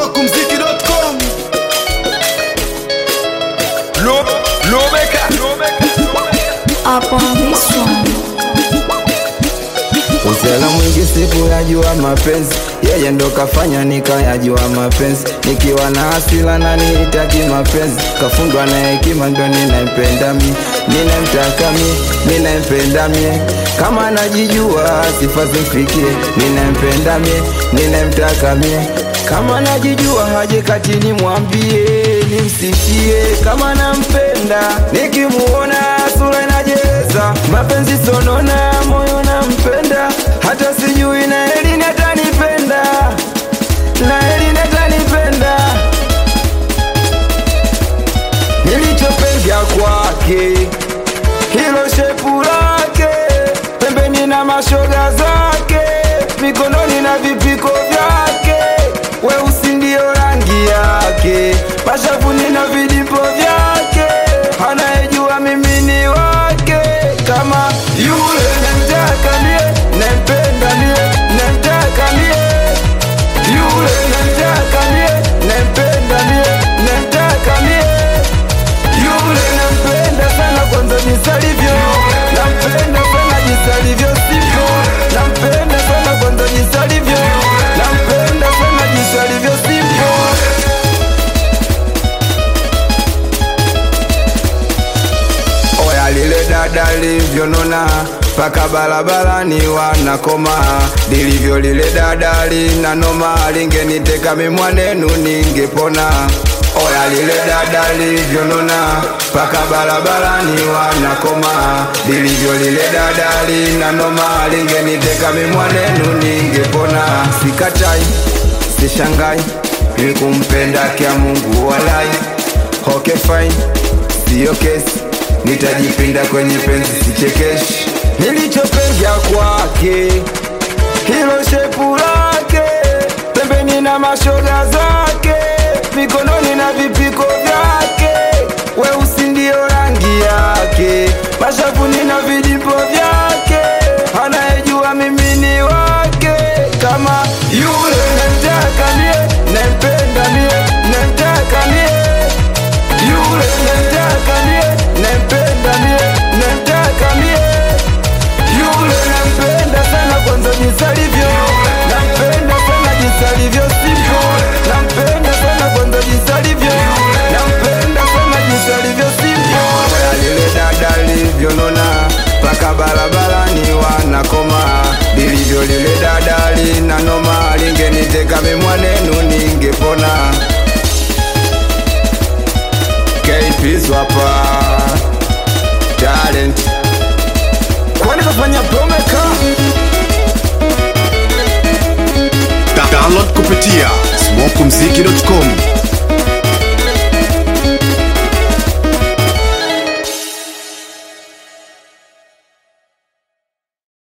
smokumziki.com Lo, Lobeka up on this one. Usela mwingi siku yajua mapenzi, yeye ndo kafanya nikayajua mapenzi. Nikiwa na hasila na nihitaki mapenzi, kafundwa na hekima ndo ninampenda mi, ninamtaka mi, ninampenda mi. Kama najijua sifa zimfikie, ninampenda mi, ninamtaka mi. Kama najijua haje kati nimwambie, nimsifie kama nampenda, nikimuona sura inajeza, mapenzi sonona, moyo nampenda, hata sijui na Elini atanipenda, na Elini atanipenda. Nilichopenda kwake hilo shepu lake, pembeni na mashoga zake, mikononi na vipiko vyake, weusi ndio rangi yake, mashavuni na vidipo vyake, anayejua mimi ni wake, kama yule namtaka mie, nampenda mie, namtaka mie, yule namtaka mie, nampenda mie, namtaka mie yule nampenda sana kwanza jinsi alivyo, nampenda sana jinsi alivyo sivyo, nampenda sana kwanza jinsi alivyo, nampenda sana jinsi alivyo sivyo. Oya lile dada livyonona paka barabarani wanakoma, lilivyo lile dada lina noma, lingeniteka mimwanenu ningepona. Oya lile dada livyonona paka barabarani wanakoma, lilivyo lile dada lina noma, lingeniteka mimwanenu ningepona. Sikatai, sishangai, ni kumpenda kya Mungu walai. Okay fine, siyo kesi nitajipinda kwenye penzi sichekeshi. Nilichopenda kwake hilo shepu lake, pembeni na mashoga zake, mikononi na vipiko vyake, weusi ndio rangi yake, mashavuni na vidipo vyake, anayejua mimi ni wake, kama yule namtaka mie, nampenda mie, namtaka mie yule namtaka mie, nampenda mie, namtaka mie. Yule nampenda sana kwanza jinsi alivyo, nampenda sana jinsi alivyo sivyo, nampenda sana kwanza jinsi alivyo, nampenda sana jinsi alivyo sivyo. Oya lile dada livyonona paka barabarani wanakoma, lilivyo lile dada lina noma, lingeniteka mimwanenu ningepona. KP's hapa talent kwani kafanya promeka Da- Download kupitia smokumziki.com